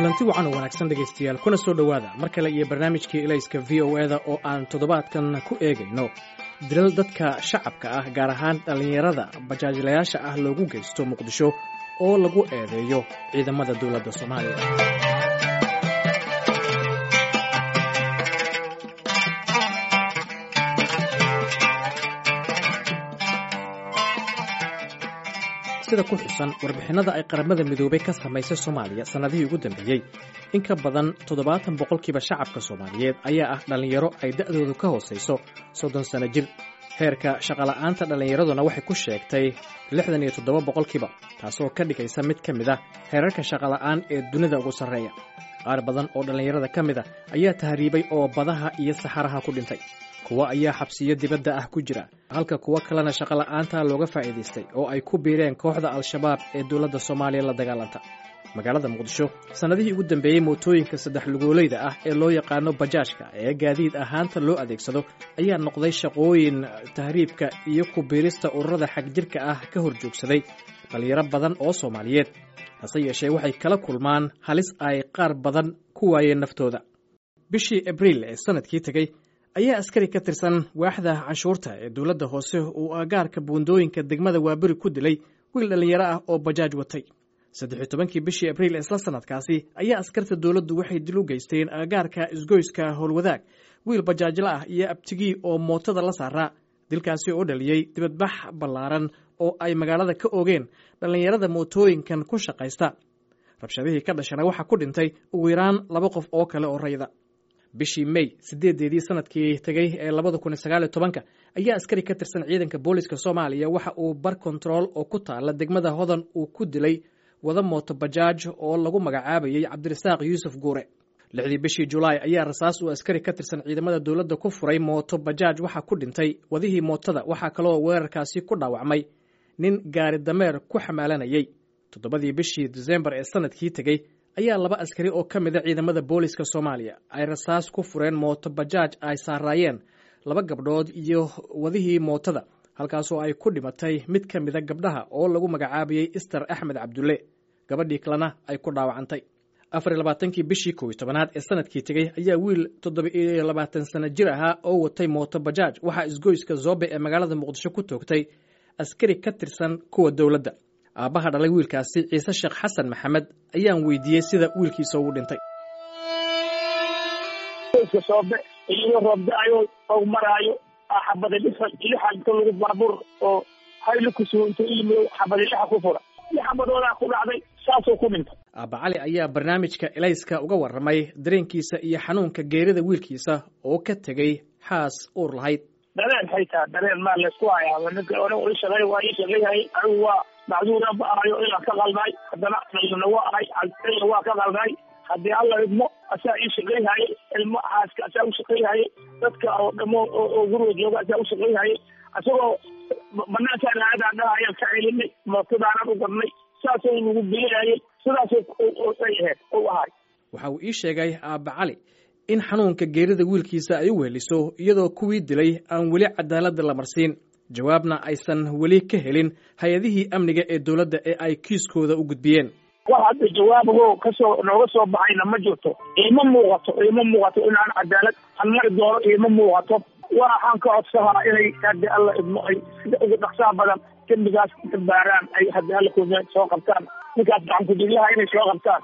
kulanti wacan oo wanaagsan dhegaystayaal kuna soo dhowaada mar kale iyo barnaamijkii ilayska v o eda oo aan toddobaadkan ku eegayno dilal dadka shacabka ah gaar ahaan dhallinyarada bajaajlayaasha ah loogu geysto muqdisho oo lagu eedeeyo ciidamada dowladda soomaaliya sida ku xusan warbixinada ay qaramada midoobay ka samaysay soomaaliya sannadihii ugu dambeeyey in ka badan toddobaatan boqolkiiba shacabka soomaaliyeed ayaa ah dhallinyaro ay da'doodu ka hoosayso soddon sano jir heerka shaqola'aanta dhallinyaraduna waxay ku sheegtay lixdan iyo toddoba boqolkiiba taasoo ka dhigaysa mid ka mid ah heerarka shaqola'aan ee dunida ugu sarreeya qaar badan oo dhallinyarada ka mid a ayaa tahriibay oo badaha iyo saxaraha ku dhintay kuwo ayaa xabsiyo dibadda ah ku jira halka kuwo kalena shaqola'aanta looga faa'iidaystay oo ay ku biireen kooxda al-shabaab ee dowladda soomaaliya la dagaalanta magaalada muqdisho sannadihii ugu dambeeyey mootooyinka saddex lugoolayda ah ee loo yaqaano bajaajka ee gaadiid ahaanta loo adeegsado ayaa noqday shaqooyin tahriibka iyo ku biirista ururada xagjirka ah ka hor joogsaday dhallinyaro badan oo soomaaliyeed hase yeeshee waxay kala kulmaan halis ay qaar badan ku waayeen naftooda bishii abriil ee sannadkii tegey ayaa askari ka tirsan waaxda canshuurta ee dowladda hoose uu aagaarka buundooyinka degmada waaberi ku dilay wiil dhallinyaro ah oo bajaaj watay saddex-iyo tobankii bishii abriil isla sannadkaasi ayaa askarta dowladdu waxay dil u geysteen aagaarka isgoyska howlwadaag wiil bajaajla ah iyo abtigii oo mootada la saaraa dilkaasi oo dhaliyey dibadbax ballaaran oo ay magaalada ka ogeen dhallinyarada mootooyinkan ku shaqaysta rabshadihii ka dhashana waxaa ku dhintay ugu yaraan laba qof oo kale oo rayda bishii may sideedeedii sanadkii tegey ee labada kun iyo sagaal iyo tobanka ayaa askari ka tirsan ciidanka booliska soomaaliya waxa uu bar kontarool oo ku taala degmada hodan uu ku dilay wada mooto bajaaj oo lagu magacaabayay cabdirasaaq yuusuf guure lixdii bishii julaay ayaa rasaas uu askari ka tirsan ciidamada dowladda ku furay mooto bajaaj waxaa ku dhintay wadihii mootada waxaa kaloo weerarkaasi ku dhaawacmay nin gaari dameer ku xamaalanayay toddobadii bishii disembar ee sanadkii tegey ayaa laba askari oo ka mida ciidamada booliska soomaaliya ay rasaas ku fureen mooto bajaaj ay saaraayeen laba gabdhood iyo wadihii mootada halkaasoo ay ku dhimatay mid ka mida gabdhaha oo lagu magacaabayey ister axmed cabdulle gabadhii kalena ay ku dhaawacantay afar iyo labaatankii bishii kow iyo tobanaad ee sanadkii tegey ayaa wiil toddoba iyo labaatan sano jir ahaa oo watay mooto bajaaj waxaa isgoyska zoobe ee magaalada muqdisho ku toogtay askari ka tirsan kuwa dowladda aabbaha dhalay wiilkaasi ciise sheekh xasan maxamed ayaan weydiiyey sida wiilkiisa ugu dhintay soobe iyadoo roobda-ayo oo maraayo xabada lixa lixa inta lagu baabuur oo hayli kusuunta iyo xabada lixa ku fura lix xabadoodaa ku dhacday saasoo ku dhintay aabba cali ayaa barnaamijka elayska uga warramay dareenkiisa iyo xanuunka geerida wiilkiisa oo ka tegey xaas uur lahayd dareen haytaa dareen maa laysku hayaa ninka ona ii shaqey waa ii shaqeyhay anigu waa macduura ma ahayo inaan ka qalnay haddana dhalina waa ahay alaya waa ka qalnay haddii alla idmo asaa ii shaqeyhayay ilmo xaaska asaa u shaqeyhayay dadka oo dhamo oo guriga jooga asaa u shaqeyhayay isagoo banaankaan aadaan dhaha ayaan ka celinay mootadaanan u gadnay saasoo nagu geeyayay sidaasay ahayd u ahay waxa uu ii sheegay aabba cali in xanuunka geerida wiilkiisa ay u weheliso iyadoo kuwii dilay aan weli cadaaladda la marsiin jawaabna aysan weli ka helin hay-adihii amniga ee dowladda ee ay kiiskooda u gudbiyeen wax hadda jawaabago kasoo nooga soo baxayna ma jirto iima muuqato iima muuqato inaan cadaalad aan mari doono iima muuqato waxaan ka codsahaa inay haddi alla idmo ay sida ugu dhaqsaha badan dembigaas baaraan ay haddi alla ku soo qabtaan ninkaas gacankudiglaha inay soo qabtaan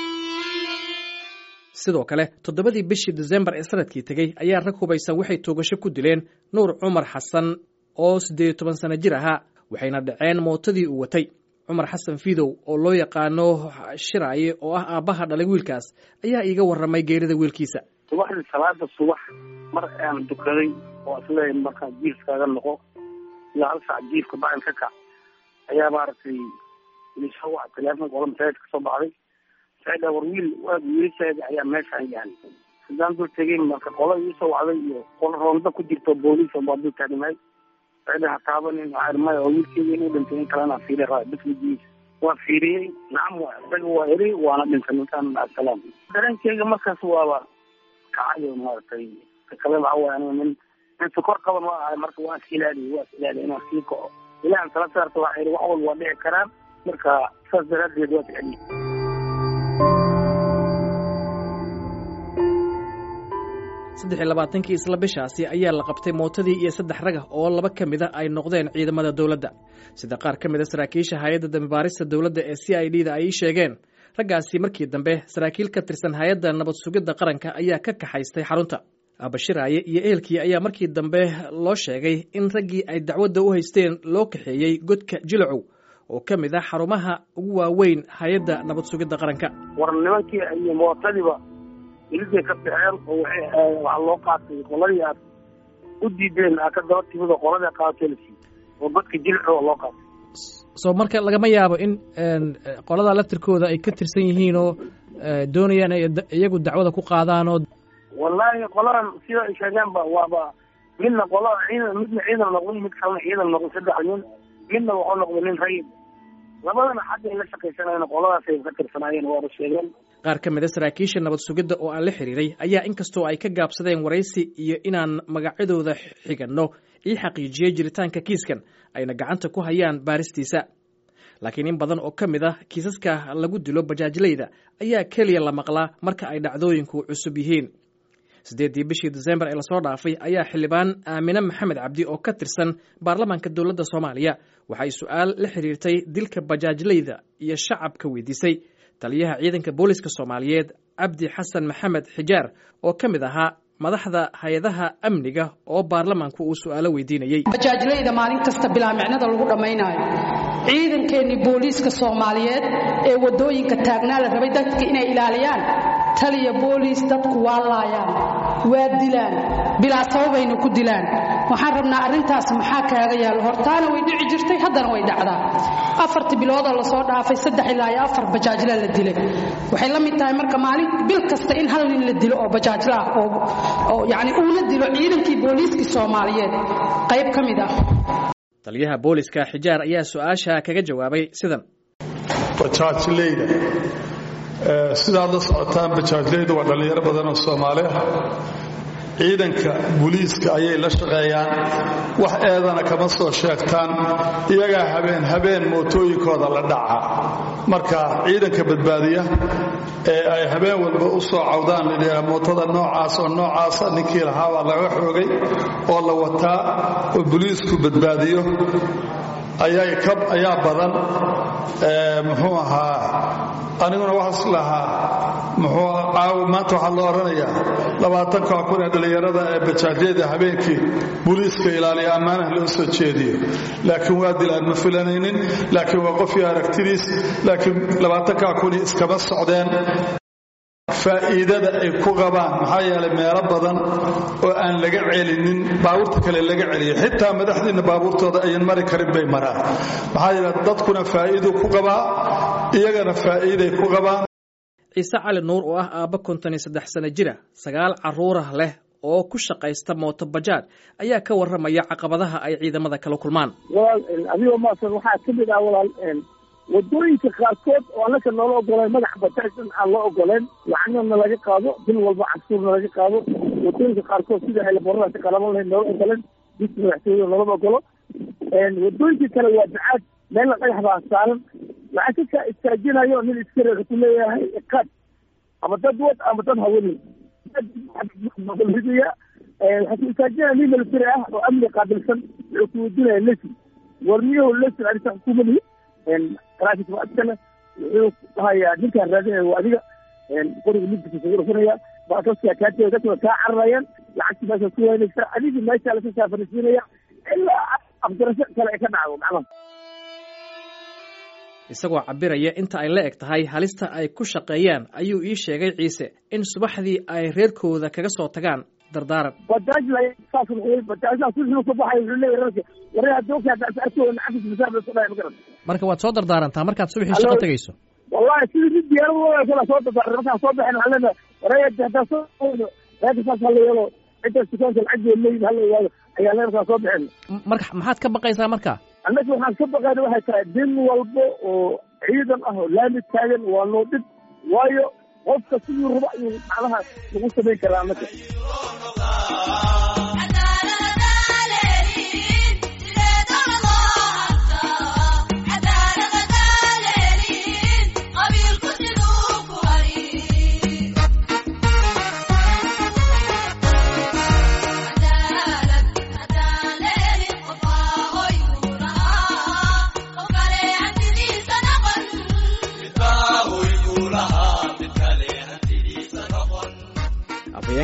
sidoo kale toddobadii bishii disembar ee sanadkii tegey ayaa rag hubaysan waxay toogasho ku dileen nuur cumar xasan oo siddeed iyo toban sano jir ahaa waxayna dhaceen mootadii uu watay cumar xasan fidow oo loo yaqaano shiraaye oo ah aabbaha dhalay wiilkaas ayaa iiga warramay geerida wiilkiisa subaxdii salaada subax mar aan dukaday oo isleeyahay markaa jiifkaaga noqo ilaa hal saac jiifka bacin ka kac ayaa maaragtay isoo waca teleefonka ola masaajid ka soo baxday saida war wiil waag wiilasheeda ayaa meeshaan yaali haddaan dul tegay marka qola iisoo wacday iyo qola roonda ku jirto booliis baa dul taagnaay saida ha taabanin maya oo wiilkeeda inuu dhintay in kalena fiiri raa bismigiisa waa fiiriyey nacam waa isaga waa eri waana dhintay ninkaan asalaam dareenkeyga markaas waaba kacayo maaragtay kale waxa waay aniga nin nin sokor qaban waa ahay marka waa is ilaaliye waa is ilaaliye inaan sii kaco ilahan tala saarta waxaa yidhi wax walba waa dhici karaan marka saas daraadeed waa ficeliye saddex iyo labaatankii isla bishaasi ayaa la qabtay mootadii iyo saddex ragah oo laba ka mida ay noqdeen ciidamada dowladda sida qaar ka mida saraakiisha hay-adda dambibaarista dowladda ee c i d da ay sheegeen raggaasi markii dambe saraakiil ka tirsan hay-adda nabad sugidda qaranka ayaa ka kaxaystay xarunta abashiraaye iyo ehelkii ayaa markii dambe loo sheegay in raggii ay dacwadda u haysteen loo kaxeeyey godka jilacow oo ka mid ah xarumaha ugu waaweyn hay-adda nabad sugidda qaranka war nimankii iyo mootadiiba iliday ka baxeen oo waxaa loo qaatay qoladii aad u diideen aa ka daba timid oo qoladii aad qaadatay la siiyey oo godka jilacow loo qaatay soo marka lagama yaabo in qolada laftirkooda ay ka tirsan yihiin oo doonayaan ay iyagu dacwada ku qaadaan oo wallaahi qoladan sida ay sheegeenba waaba midna qolada ciidan midna ciidan noqday mid kalena ciidan noqday saddex nin midna wuxuu noqday nin rayid labadana xaggay la shaqaysanayeen qoladaasay ka tirsanaayeen waaba sheegeen qaar ka mid a saraakiisha nabad sugidda oo aan la xiriiray ayaa inkastoo ay ka gaabsadeen waraysi iyo inaan magacyadooda xiganno ii xaqiijiyey jiritaanka kiiskan ayna gacanta ku hayaan baaristiisa laakiin in badan oo ka mid ah kiisaska lagu dilo bajaajlayda ayaa keliya la maqlaa marka ay dhacdooyinku cusub yihiin siddeeddii bishii desembar ee lasoo dhaafay ayaa xildhibaan aamine maxamed cabdi oo ka tirsan baarlamaanka dowladda soomaaliya waxay su-aal la xiriirtay dilka bajaajlayda iyo shacabka weydiisay taliyaha ciidanka booliska soomaaliyeed cabdi xasan maxamed xijaar oo ka mid ahaa madaxda hay-adaha amniga oo baarlamaanku uu su-aalo weydiinayey bajaajlayda maalin kasta bilaa micnada lagu dhammaynaayo ciidankeenni booliiska soomaaliyeed ee waddooyinka taagnaa la rabay dadka inay ilaaliyaan taliya booliis dadku waa laayaan waa dilaan bilaa sababayna ku dilaan waxaan rabnaa arrintaas maxaa kaaga yaalo hortaana way dhici jirtay haddana way dhacdaa afartii biloodoo lasoo dhaafay saddex ilaa iyo afar bajaajla la dilay waxay la mid tahay marka maalin bil kasta in hal nin la dilo oo bajaajla ah oo yacni uuna dilo ciidankii booliiskii soomaaliyeed qayb ka mid ah taliyaha booliska xijaar ayaa su-aasha kaga jawaabay sidan bajaajleyda sidaad la socotaan bajaajleyda waa dhallinyaro badan oo soomaali ah ciidanka buliiska ayay la shaqeeyaan wax eedana kama soo sheegtaan iyagaa habeen habeen mootooyinkooda la dhaca marka ciidanka badbaadiya ee ay habeen walba u soo cawdaan mootada noocaas oo noocaasa ninkii lahaa baa laga xoogay oo la wataa oo buliisku badbaadiyo ayaa badan muxuu ahaa aniguna waxaas lahaa muxuu caawi maanta waxaa loo odhanayaa labaatanka kun ee dhallinyarada ee bajaajyada habeenkii buliiska ilaaliya ammaanaha loo soo jeediyo laakiin waa dilaan ma filanaynin laakiin waa qofkii aragtidiis laakiin labaatanka kuni iskama socdeen faa'iidada ay ku qabaan maxaa yeelay meelo badan oo aan laga celinin baabuurta kale laga celiyo xitaa madaxdiinna baabuurtooda ayan mari karin bay maraan maxaa yeele dadkuna faa'iiduu ku qabaa iyagana faa'iiday ku qabaan ciise cali nuur oo ah aabba konton iyo saddex sano jira sagaal carruurah leh oo ku shaqaysta mooto bajaaj ayaa ka warramaya caqabadaha ay ciidamada kala kulmaan walaal adigoo maasan waxaa ka mid ah walaal wadooyinka qaarkood oo annaka noola ogoleen madaxa bajaajdan aan loo ogoleen lacagna laga qaado bil walba casuurna laga qaado wadooyinka qaarkood sida helaboradaasi qalaban lahayd noola ogoleen diska madaxtooyada loolama ogolo wadooyinka kale waa bacaad meelna dhagax baa saaran lacag ka istaajinayo nin iskareeka ku leeyahay iqaad ama dad wad ama dad hawani ridaya waxaa ku istaajinaya nin military ah oo amni qaabilsan wuxuu ku weydiinaya lesin warmiyahu lesin arisa xukuumadihi traffic askana wuxuu dhahayaa ninkaan raadinaya waa adiga qoriga midkiisa ugu dhufanaya baasaskaa kaatee dadkuna kaa cararayaan lacagtii meesha ku waynaysa adigii meeshaa lasa saafarisiinaya ilaa afgarasho kale ay ka dhacdo macnaha isagoo cabiraya inta ay la eg tahay halista ay ku shaqeeyaan ayuu ii sheegay ciise in subaxdii ay reerkooda kaga soo tagaan dardaaran bajaaj la saas noqday bajaajaa subaxdii soo baxay wuxuu leeyahay rarka waree haddooka hadda arkooda nacafis masaar bay soo dhahay ma garan marka waad soo dardaarantaa markaad subaxii shaqo tegayso wallahi sidii mid diyaarad kala soo dardaaran markaan soo baxeen waxaan leenahay waree haddaa soo reerka saas hala yeelo ciddaas dukaanka lacaggeed leeyihin hala ogaado ayaa lee markaan soo baxeen marka maxaad ka baqaysaa marka annaga waxaan ka baqayna waxay tahay din walba oo ciidan ah oo laami taagan waa noo dhib waayo qofka siduu raba ayuu macnaha lagu samayn karaa annaga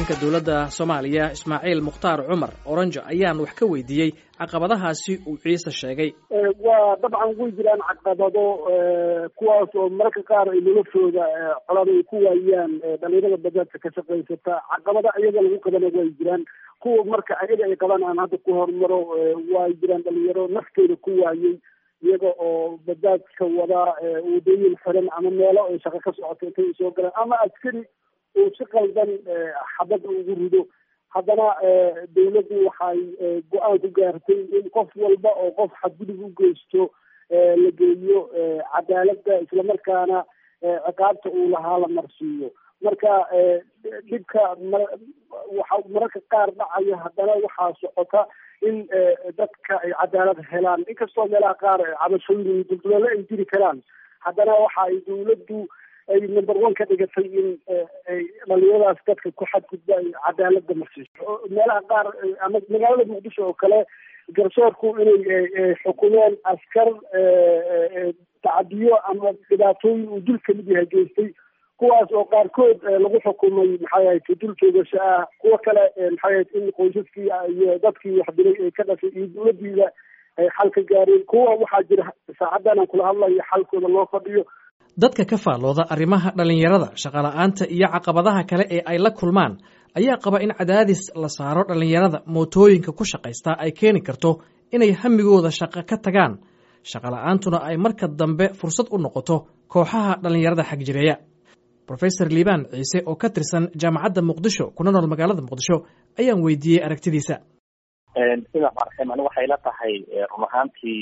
ku-xigeenka dowladda soomaaliya ismaaciil mukhtaar cumar oranjo ayaan wax ka weydiiyey caqabadahaasi uu ciise sheegay waa dabcan way jiraan caqabado kuwaas oo mararka qaar ay noloshooda colada ay ku waayaan dhalinyarada bajaajka ka shaqaysata caqabada iyaga lagu qabana way jiraan kuwa marka ayaga ay qabaan aan hadda ku horumaro way jiraan dhalinyaro naftooda ku waayey iyaga oo bajaajka wadaa wadooyin xiran ama meelo ay shaqo ka socoto intay soo galaan ama askari uu si qaldan xabad ugu rido haddana dawladdu waxay go-aan ku gaartay in qof walba oo qof xadgudub u geysto la geeyo cadaaladda islamarkaana ciqaabta uu lahaa la marsiiyo marka dhibka waxa mararka qaar dhacaya haddana waxaa socota in dadka ay cadaalad helaan inkastoo meelaha qaar cabashooyin iyo dulduleelo ay jiri karaan haddana waxa ay dawladdu ay number one ka dhigatay in dhalinyaradaas dadka ku xadgudba ay cadaaladda marsiiso meelaha qaar ama magaalada muqdisho oo kale garsoorku inay xukumeen askar tacadiyo ama dhibaatooyin uu dul kamid yahay geystay kuwaas oo qaarkood lagu xukumay maxay ahayd dul joogasho ah kuwo kale maxay ahayd in qoysaskii iyo dadkii wax dilay ay ka dhashay iyo dawladdiida ay xal ka gaareen kuwa waxaa jira saacaddan aan kula hadlayo xalkooda loo fadhiyo dadka ka faallooda arrimaha dhallinyarada shaqola'aanta iyo caqabadaha kale ee ay la kulmaan ayaa qaba in cadaadis la saaro dhallinyarada mootooyinka ku shaqaystaa ay keeni karto inay hamigooda shaqo ka tagaan shaqola'aantuna ay marka dambe fursad u noqoto kooxaha dhallinyarada xagjireeya rofesor liibaan ciise oo ka tirsan jaamacadda muqdisho kuna nool magaalada muqdisho ayaan weydiiyey aragtidiisa sidaa marxim ani waxay la tahay run ahaantii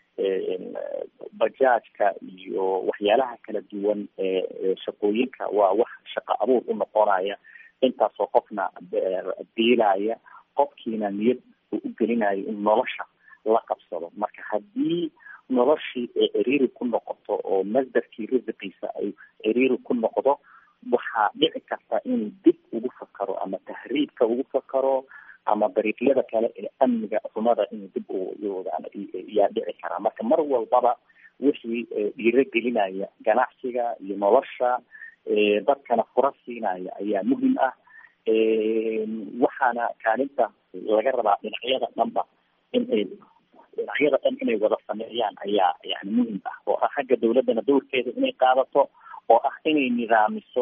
bajaajka iyo waxyaalaha kala duwan ee shaqooyinka waa wax shaqo abuur u noqonaya intaasoo qofna biilaya qofkiina niyad uu u gelinayo in nolosha la qabsado marka haddii noloshii ay ciriiri ku noqoto oo masdarkii risiqiisa ay ciriiri ku noqdo waxaa dhici karta inuu dib ugu fakaro ama tahriibka ugu fakaro ama dariiqyada kale ee amniga xumada inuu dib yaa dhici karaa marka mar walbaba wixii dhiirogelinaya ganacsiga iyo nolosha dadkana fura siinaya ayaa muhim ah waxaana kaalinta laga rabaa dhinacyada dhanba inay dhinacyada dhan inay wada sameeyaan ayaa yani muhim ah oo ah xagga dawladdana dowrkeeda inay qaadato oo ah inay nidaamiso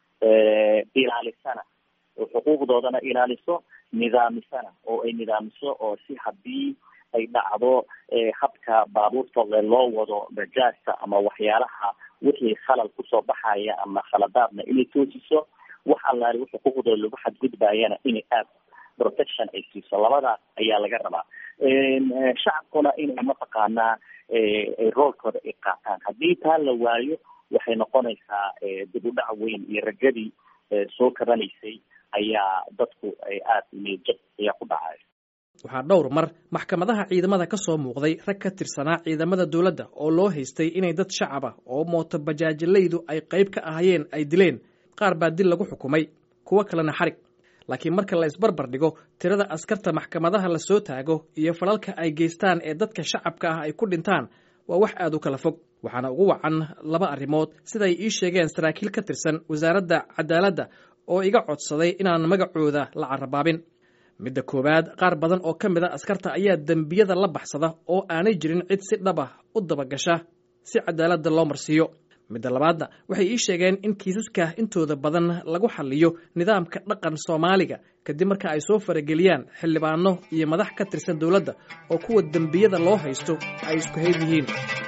ilaalisana oo xuquuqdoodana ilaaliso nidaamisana oo ay nidaamiso oo si haddii ay dhacdo habka baabuurta loo wado bajaajta ama waxyaalaha wixii khalal kusoo baxaya ama khaladaadna inay toosiso wax allaali wixii xuquuqdooda lagu xadgudbayana inay aad protection ay siiso labadaas ayaa laga rabaa shacabkuna inay mataqaanaa roolkooda ay qaataan haddii taa la waayo waxay noqonaysaa dib u dhac weyn iyo rajadii soo kabanaysay ayaa dadku ay aada niyadjab ayaa ku dhacay waxaa dhowr mar maxkamadaha ciidamada ka soo muuqday rag ka tirsanaa ciidamada dowladda oo loo haystay inay dad shacab ah oo mooto bajaajilaydu ay qayb ka ahayeen ay dileen qaar baa dil lagu xukumay kuwo kalena xarig laakiin marka la isbarbar dhigo tirada askarta maxkamadaha la soo taago iyo falalka ay geystaan ee dadka shacabka ah ay ku dhintaan waa wax aad u kala fog waxaana ugu wacan laba arrimood siday ii sheegeen saraakiil ka tirsan wasaaradda cadaaladda oo iga codsaday inaan magacooda la carabaabin midda koowaad qaar badan oo ka mid a askarta ayaa dembiyada la baxsada oo aanay jirin cid si dhab ah u dabagasha si cadaaladda loo marsiiyo midda labaadna waxay ii sheegeen in kiisaska intooda badan lagu xaliyo nidaamka dhaqan soomaaliga kadib marka ay soo farageliyaan xildhibaano iyo madax ka tirsan dowladda oo kuwa dembiyada loo haysto ay isku hayd yihiin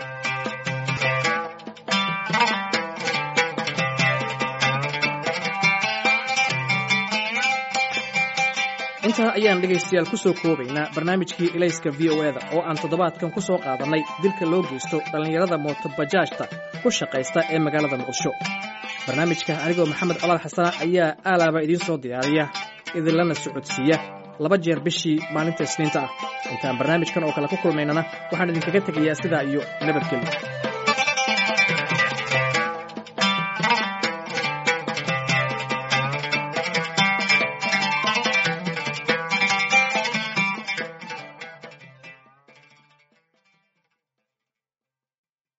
intaa ayaan dhegaystayaal ku soo koobaynaa barnaamijkii ilayska v o eda oo aan toddobaadkan ku soo qaadannay dilka loo geysto dhallinyarada mootobajaajta ku shaqaysta ee magaalada muqdisho barnaamijka anigoo maxamed colaad xasana ayaa aalaaba idiin soo diyaariya idinlana socodsiiya laba jeer bishii maalinta isniinta ah intaan barnaamijkan oo kale ku kulmaynana waxaan idinkaga tegayaa sidaa iyo nabadgelyo